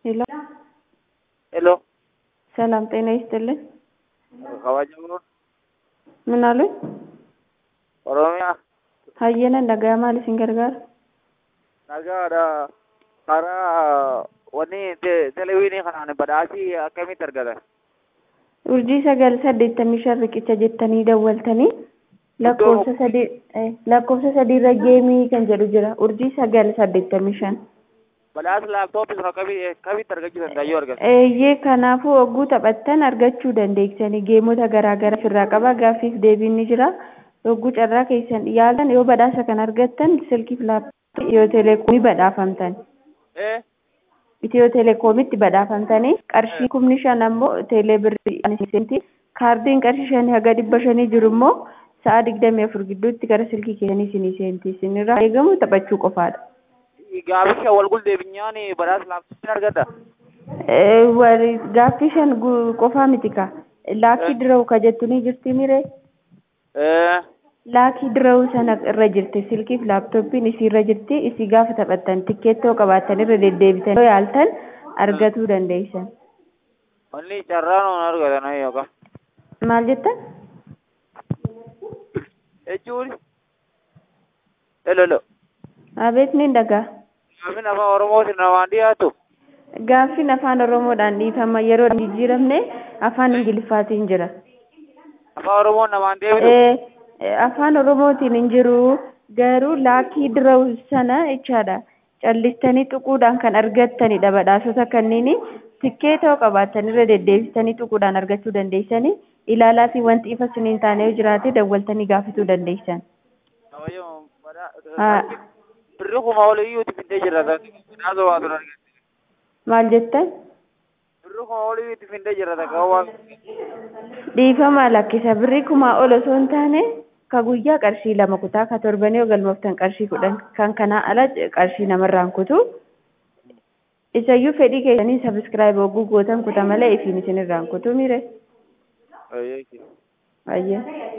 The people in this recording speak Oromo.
ሄሎ ሄሎ ሰላም ጤና ይስጥልን። kabajamoon ምን አሉኝ? oromiyaa hayyana nagaa maal isin gargaara? nagaadha karaa wanni te- televiinii kanaan badhaasii akkamitti argatan urjii sagal saddeettamii shan riqicha jettanii dawwaltanii lakkoofsa sadii eh, lakkoofsa sadiirra geemii kan jedhu jira urjii sagal saddeettamii shan badhaasa laaptooppii sun akkami- akkamitti argachuu danda'ayyuu argatan eeyyee kanaafuu ogguu taphattan argachuu dandeeksanii geemota garaa garaa ofirraa qaba gaaffiif deebiin ni jira ogguu carraa keessan yaalan yoo badhaasa kan argattan silkiif laaptooppii itiyoo teleekoomii badhaafamtan ee itiyoo telekoomitti badhaafamtanii qarshii kumni shan ammoo teelee birrii seenti kaardiin qarshii shanii haga dhibba shanii jiru immoo sa'a digdamii afur gidduutti gara silkii keessanii isinii seenti isinirraa eegamu taphachuu qofaadha. gaaficha wal guldeebinyaan badhaasa laaptooppiin argata Eh, wal- gaaffii shan gu- qofaa miti ka laakii dirawu ka jettu ni jirti mire ee laakii dirawu sana irra jirti silkiif laaptooppiin isii irra jirti isii gaafa taphattan tikkeettoo qabaattan irra deddeebitan yoo yaaltan argatuu dandeessan wanni carraan on argatan yookaan maal jettan jechuun helolo abeet ni dhagaa gaafin afaan oromootiin namaan dhiyaatu gaaffiin afaan oromoodhaan dhiifama yeroo jijjiiramne afaan ingiliffaatiin jira afaan oromoon namaan deebitu Eh, eh, afaan oromootiin hin jiru garuu laakii dirawu sana jechaadha callistanii xuquudhaan kan argattanidha badhaasota kanneen tikkeetoo qabaattan irra deddeebistanii xuquudhaan argachuu dandeessanii ilaalaa fi wanti ifa isiniin taane yoo jiraate dawwaltanii gaafachuu dandeessan. kabajamoon Haa. birri kuma oliyyuuti findee jirra badhaasa waatu argate Maal jettan? birri kuma oliyyuuti findee jirra takka waan dhiifama lakkisa birrii kumaa ol osoo hin taane ka guyyaa qarshii lama kutaa ka torbanii yoo galmooftan qarshii kudhan kan kanaa ala qarshii namarraan kutu isayyuu fedhii keessanii sabiskiraayib hogguu gootan kuta malee ifiin isinirraan kutu mire Ayyee. ayye